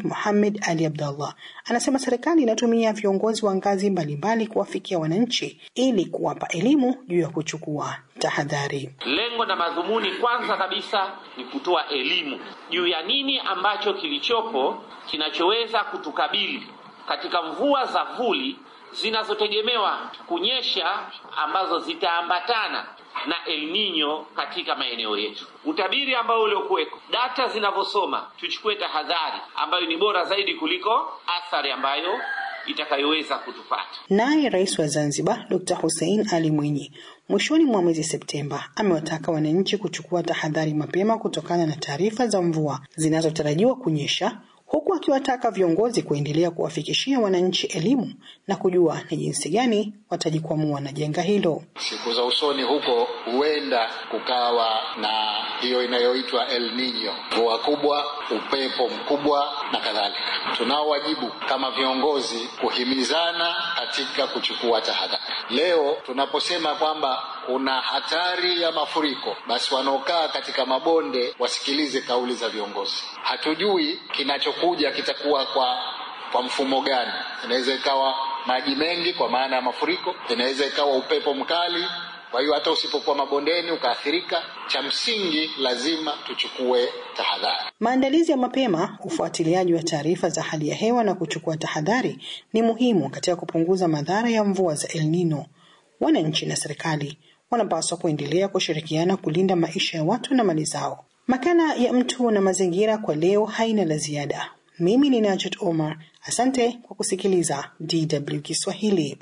Muhamed Ali Abdallah anasema serikali inatumia viongozi wa ngazi mbalimbali kuwafikia wananchi ili kuwapa elimu juu ya kuchukua tahadhari. Lengo na madhumuni kwanza kabisa ni kutoa elimu juu ya nini ambacho kilichopo kinachoweza kutukabili katika mvua za vuli zinazotegemewa kunyesha ambazo zitaambatana na El Nino katika maeneo yetu. Utabiri ambao uliokuweko, data zinavyosoma, tuchukue tahadhari ambayo ni bora zaidi kuliko athari ambayo itakayoweza kutupata. Naye Rais wa Zanzibar Dr. Hussein Ali Mwinyi mwishoni mwa mwezi Septemba amewataka wananchi kuchukua tahadhari mapema kutokana na taarifa za mvua zinazotarajiwa kunyesha huku akiwataka viongozi kuendelea kuwafikishia wananchi elimu na kujua ni jinsi gani watajikwamua na janga hilo. Siku za usoni huko huenda kukawa na hiyo inayoitwa El Nino, mvua kubwa, upepo mkubwa na kadhalika. Tunao wajibu kama viongozi kuhimizana katika kuchukua tahadhari. Leo tunaposema kwamba kuna hatari ya mafuriko, basi wanaokaa katika mabonde wasikilize kauli za viongozi. Hatujui kinachokuja kitakuwa kwa kwa mfumo gani. Inaweza ikawa maji mengi kwa maana ya mafuriko, inaweza ikawa upepo mkali. Kwa hiyo hata usipokuwa mabondeni ukaathirika, cha msingi lazima tuchukue tahadhari. Maandalizi ya mapema, ufuatiliaji wa taarifa za hali ya hewa na kuchukua tahadhari ni muhimu katika kupunguza madhara ya mvua za El Nino. Wananchi na serikali wanapaswa kuendelea kushirikiana kulinda maisha ya watu na mali zao. Makala ya mtu na mazingira kwa leo haina la ziada. Mimi ni Najat Omar, asante kwa kusikiliza DW Kiswahili.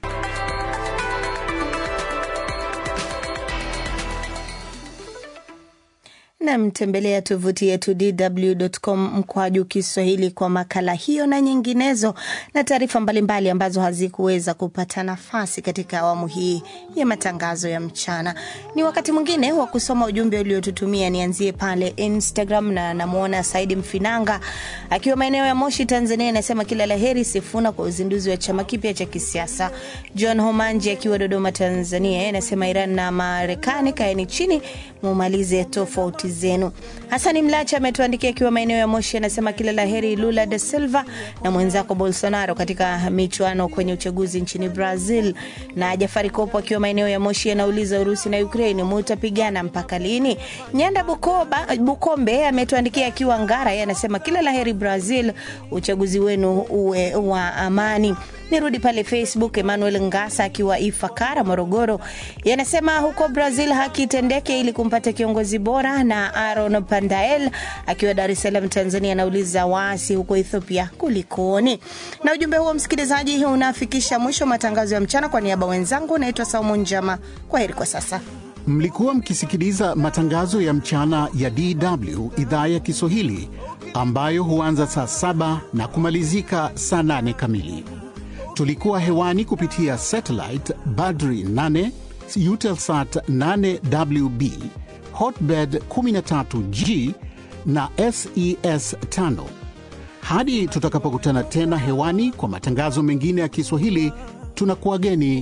Namtembelea tovuti yetu dw.com mkwaju Kiswahili kwa makala hiyo na nyinginezo na taarifa mbalimbali ambazo hazikuweza kupata nafasi katika awamu hii ya matangazo ya mchana. Ni wakati mwingine wa kusoma ujumbe uliotutumia. Nianzie pale Instagram na namwona Saidi Mfinanga akiwa maeneo ya Moshi, Tanzania, anasema kila la heri Sifuna kwa uzinduzi wa chama kipya cha kisiasa. John Homanji akiwa Dodoma, Tanzania, anasema Iran na Marekani kaeni chini mumalize tofauti zenu. Hasani Mlacha ametuandikia akiwa maeneo ya Moshi, anasema kila la heri Lula da Silva na mwenzako Bolsonaro katika michuano kwenye uchaguzi nchini Brazil. Na Jafari Kopo akiwa maeneo ya Moshi anauliza Urusi na Ukraini mutapigana mpaka lini? Nyanda Bukoba, Bukombe ametuandikia akiwa Ngara, yeye anasema kila la heri Brazil, uchaguzi wenu uwe wa amani. Nirudi pale Facebook, Emmanuel Ngasa akiwa Ifakara, Morogoro, yanasema huko Brazil haki itendeke ili kumpata kiongozi bora. Na Aaron Pandael akiwa Dar es Salaam, Tanzania, anauliza waasi huko Ethiopia kulikoni? Na ujumbe huo msikilizaji, unafikisha mwisho wa matangazo ya mchana. Kwa niaba wenzangu, naitwa Saumu Njama. Kwa heri kwa sasa. Mlikuwa mkisikiliza matangazo ya mchana ya DW idhaa ya Kiswahili ambayo huanza saa saba na kumalizika saa nane kamili. Tulikuwa hewani kupitia satellite Badri 8 Eutelsat 8WB Hotbird 13G na SES 5. Hadi tutakapokutana tena hewani kwa matangazo mengine ya Kiswahili, tunakuwageni